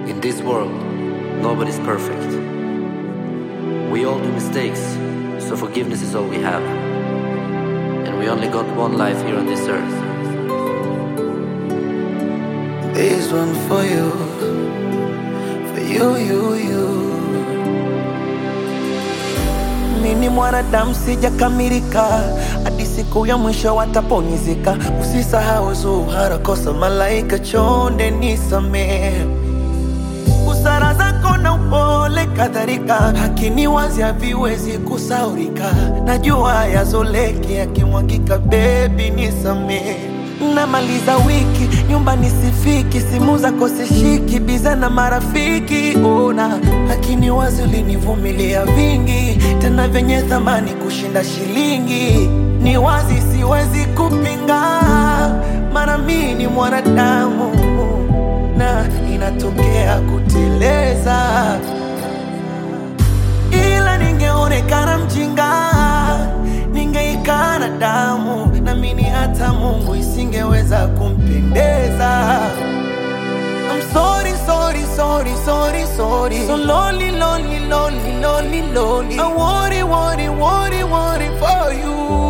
In this world, nobody's perfect. We all do mistakes, so forgiveness is all we have. And we only got one life here on this earth. This one for you, for you, you, you. Mimi mwanadamu sijakamilika, hadi siku ya mwisho wataponizika. Usisahau Zuhara, kosa malaika, chonde nisamehe busara zako na upole kadhalika, hakini wazi haviwezi kusaurika. Najua yazoleki yakimwagika, bebi nisamehe. Namaliza wiki nyumbani sifiki, simu zako sishiki, biza na marafiki ona, lakini wazi ulinivumilia vingi, tena vyenye thamani kushinda shilingi. Ni wazi siwezi kupinga, mara mimi ni mwanadamu na inatokea kuteleza, ila ningeonekana mjinga, ningeikana damu, namini hata Mungu isingeweza kumpendeza. I'm sorry, sorry, sorry, sorry, sorry. So lonely, lonely, lonely, lonely, lonely. I worry, worry, worry, worry for you.